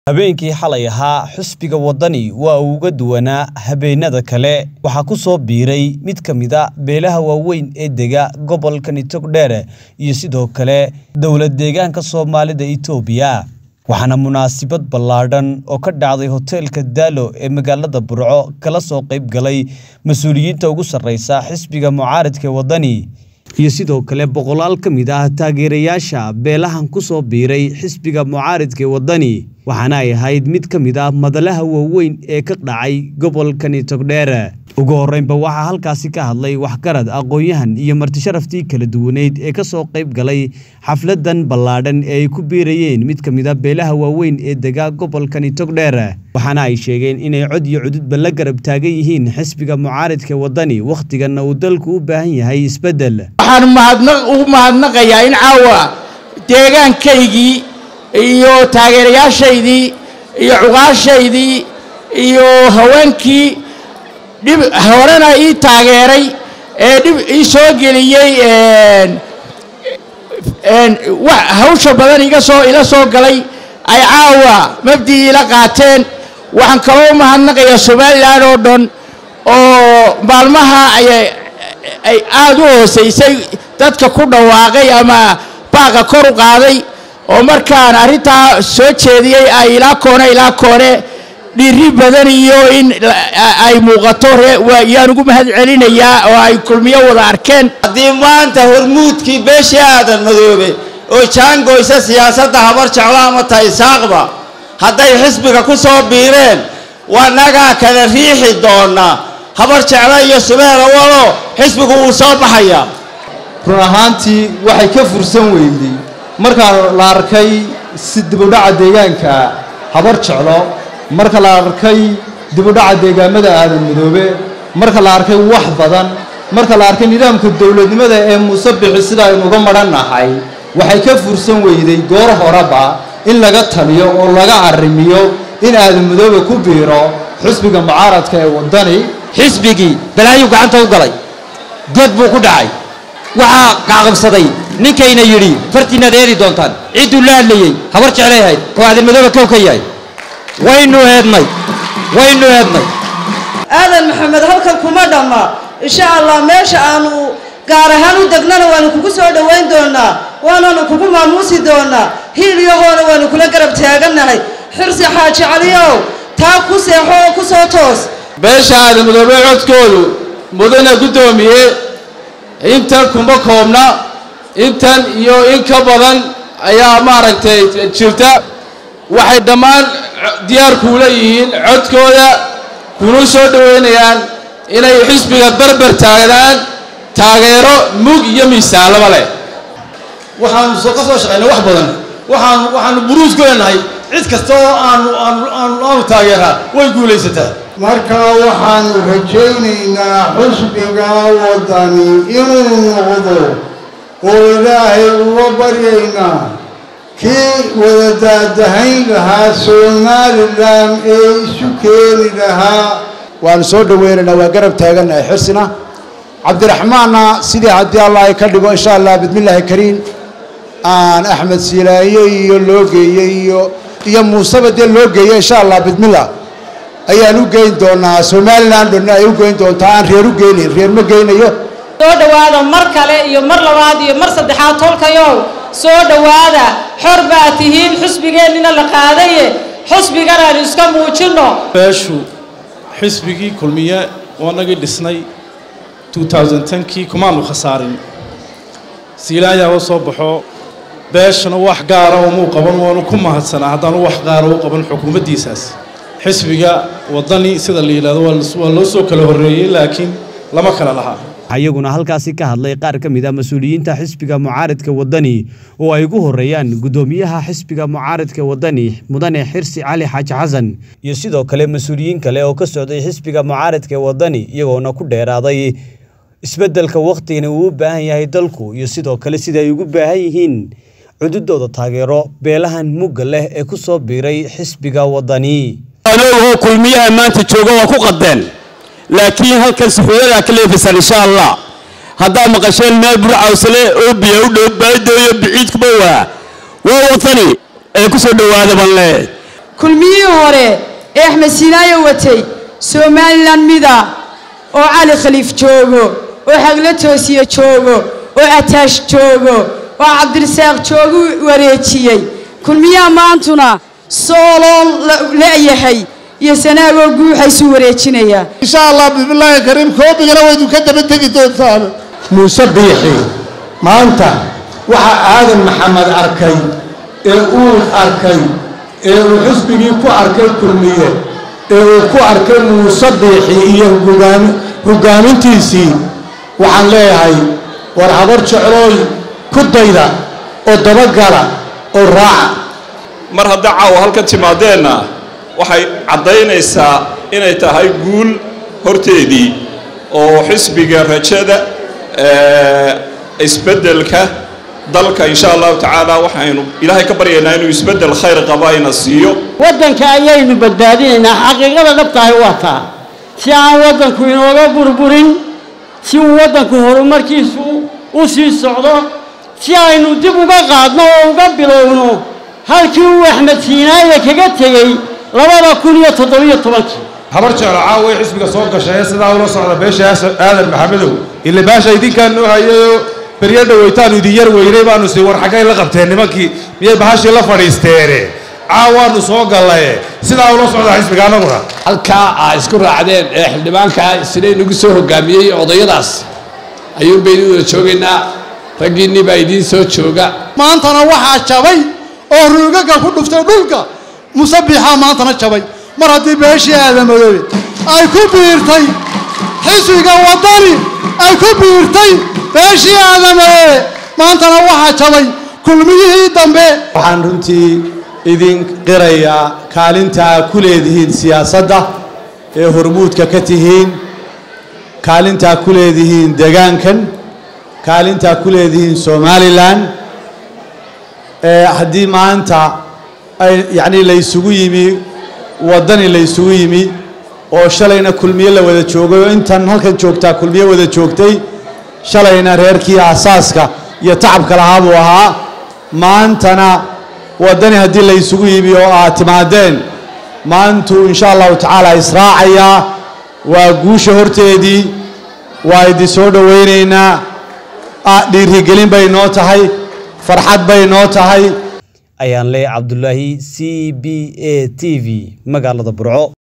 habeenkii xalay ahaa xusbiga waddani waa uu uga duwanaa habeenada kale waxaa ku soo biiray mid ka mid a beelaha waaweyn ee dega gobolka nitogdheer iyo sidoo kale dowlad deegaanka soomaalida itoobiya waxaana munaasabad ballaadhan oo ka dhacday hoteelka daalo ee magaalada burco kala soo qayb galay mas-uuliyiinta ugu sarreysa xisbiga mucaaridka ee waddani iyo sidoo kale boqolaal ka mid ah taageerayaasha beelahan ku soo biiray xisbiga mucaaridka ee waddani waxaana ay ahayd mid ka mid ah madalaha waaweyn ee ka dhacay gobolka nitogdheer ugu horreynba waxaa halkaasi ka hadlay waxgarad aqoon-yahan iyo martisharaftii kala duwaneyd ee ka soo qayb galay xafladan ballaadhan ee ay ku biirayeen mid ka mid a beelaha waaweyn ee degaa gobolka nitogdheer waxaana ay sheegeen inay cod iyo cududba la garab taagan yihiin xisbiga mucaaridka waddani wakhtiganna uu dalku u baahan yahay isbeddel waxaan ugu mahadnaqayaa in caawa deegaankaygii iyo taageerayaashaydii iyo cuqaashaydii iyo haweenkii dhib horena ii taageeray ee dhib ii soo geliyey hawsha badan iga soo ila soo galay ay caawa mabdii ila qaateen waxaan kaloo u mahadnaqayaa somalilan oo dhan oo maalmaha ay aada u hoosaysay dadka ku dhawaaqay ama baaqa kor u qaaday oo markaan arrintaa soo jeediyey ay ilaa koone ilaa koone dhiiri badan iyo in ay muuqato yaan ugu mahad celinayaa oo ay kulmiyo wada arkeen haddii maanta hormuudkii beeshii aadan madoobe oo jaangoysa siyaasadda habar jeclo ama taysaaqba hadday xisbiga ku soo biireen wanagaa kala riixi doonaa habar jeclo iyo subeela walo xisbigu wuu soo baxayaa run ahaantii waxay ka fursan weyday markaa la arkay si dibudhaca deegaanka habar jeclo marka la arkay dibudhaca deegaamada aadan midoobe marka la arkay wax badan marka la arkay nidaamka dowladnimada ee muuse bixi sida aynu uga madhannahay waxay ka fursan weyday goor horeba in laga taliyo oo laga arrimiyo in aadan midoobe ku biiro xisbiga mucaaradka ee waddani xisbigii balaayuu gacanta u galay god buu ku dhacay waxaa qacqabsaday ninkayna yidhi fartiinaad eedi doontaan cidduu la hadlayey habar jeclay ahayd oo aadan madoobe kow ka yahay waynu eednay waynu eednay aadan maxamed halkan kuma dhamma insha allah meesha aanu gaar ahaan u degnana waanu kugu soo dhowayn doonaa waananu kugu maamuusi doonaa hiil yahoona waanu kula garab taagannahay xirsi xaaji caliyow taa ku seexo oo ku soo toos beesha aadan madoobe codkoodu mudana guddoomiye intan kuma koobna intan iyo in ka badan ayaa maaragtay jirta waxay dhammaan diyaar kuula yihiin codkooda kuna soo dhoweynayaan inay xisbiga barbar taagnaan taageero mug iyo miisaalaba leh waxaanu ka soo shaqaynay wax badan waxaanu waxaanu buruus ku leenahay cid kasta oo aanu aanu aanu aanu taageeraa way guulaysataa marka waxaanu rajaynaynaa xusbiga waddani inuu noqdo oo ilaahay uga baryaynaa kii wada daadahayn lahaa somalilan ee isu keeni lahaa waanu soo dhoweynaynaa waa garab taagannahay xirsina cabdiraxmaanna sidii haddii allah ay ka dhigo insha allah bismillaahi kariim aan axmed silaaye iyo loo geeyey iyo iyo muuseba dee loo geeyey insha allah bismillah ayaan u geyn doonaa somalilan dhanna ay u geyn doontaa aan reer u geynayn reer ma geynayo soo dhowaada mar kale iyo mar labaad iyo mar saddexaad tolkayow soo dhowaada xor baa tihiin xusbigeennina la qaadaye xusbigan aynu iska muujinno beeshu xisbigii kulmiye waanagii dhisnay kii kumaanu khasaarin siilaayaa u soo baxo beeshana wax gaara umuu qaban waanu ku mahadsanaa haddaanu wax gaara u qaban xukuumaddiisaas xisbiga waddani sida la yidhahdo waa loo soo kala horreeyey laakiin lama kala lahaa iyaguna halkaasi ka hadlay qaar ka mid a mas-uuliyiinta xisbiga mucaaridka waddani oo ay ugu horreeyaan guddoomiyaha xisbiga mucaaridka waddani mudane xirsi cali xaaji xasan iyo sidoo kale mas-uuliyiin kale oo ka socday xisbiga mucaaridka waddani iyagoona ku dheeraaday isbeddelka wakhtigani uu u baahan yahay dalku iyo sidoo kale sida ay ugu baahan yihiin cududooda taageero beelahan mugga leh ee ku soo biiray xisbiga waddani anagoo kulmiyaha maanta jooga waa ku qadeen laakiin halkan suxuuyadaa ka leefisan insha allah haddaa maqasheen meel burcawsale oo biyo u dhow baadooyo biciidkuba waa waa watani ee ku soo dhowaada ban le kulmiyihii hore ee axmed siinaayo watay somalilan mida oo cali khaliif joogo oo xaglo toosiye joogo oo ataash joogo oo cabdirasaaq joogu wareejiyey kulmiyaha maantuna sooloon le'yahay iyo sanaagoo guuxaysuu wareejinayaa insha allah bismillaahi kariim koobigana waydu ka daba tegi doontaan muuse biixi maanta waxa aadan maxamed arkay ee uu arkay ee uu xusbigii ku arkay kulmiye ee uu ku arkay muuse biixi iyo hoggaamintiisii waxaan leeyahay war habar jeclooy ku dayda oo dabagala oo raaca mar hadda caawa halkan timaadeenna waxay caddaynaysaa inay tahay guul horteedii oo xisbiga rajada isbeddelka dalka insha allahu tacaala waxaynu ilaahay ka baryaynaa inuu isbeddel khayr qaba ayna siiyo waddanka ayaynu badbaadinaynaa xaqiiqada dhabtahay waa taa si aan waddanku inooga burburin si uu waddanku horumarkiisu u sii socdo si aynu dib uga qaadno oo uga bilowno halkii uu axmed siinaaye kaga tegey labada kun iyo toddobiyo tobankii habar jeclo caawa xisbiga soo gashay ee sidaa ula socda beesha aadan maxamedow ile baasha idinkaan noo hayayoo beryo dhaweytaanu idin yar weynay baanu sii war xaggay la qabteen nimankii miyay bahashii la fadhiisteene caawaanu soo gallaye sidaa ula socda xisbiga annaguna halkaa aa isku raacdeen ee xildhibaankaa siday nagu soo hogaamiyey odayadaas ayuun baynu wada joogaynaa raggiinnii baa idiin soo jooga maantana waxaa jabay oo ruugaga ku dhuftay dhulka musabbixaa maantana jabay mar haddii beeshii aadamadoobe ay ku biirtay xisbiga waddani ay ku biirtay beeshii aadamadoobe maantana waxaa jabay kulmiyihii dambe waxaan runtii idin qirayaa kaalinta aa ku leedihiin siyaasadda ee hormuudka ka tihiin kaalintaa ku leedihiin degaankan kaalintaa ku leedihiin somalilan ee haddii maanta ay yacnii laysugu yimi waddani laysugu yimi oo shalayna kulmiye la wada joogay oo intan halkan joogtaa kulmiye wada joogtay shalayna reerkii asaaska iyo tacabka lahaa buu ahaa maantana waddani haddii laysugu yimi oo aad timaadeen maantuu insha allahu tacaala israacayaa waa guusha horteedii waa idin soo dhowaynaynaa dhiirigelin bay noo tahay farxad bay noo tahay ayaan leeyahay cabdulaahi c b a t v magaalada burco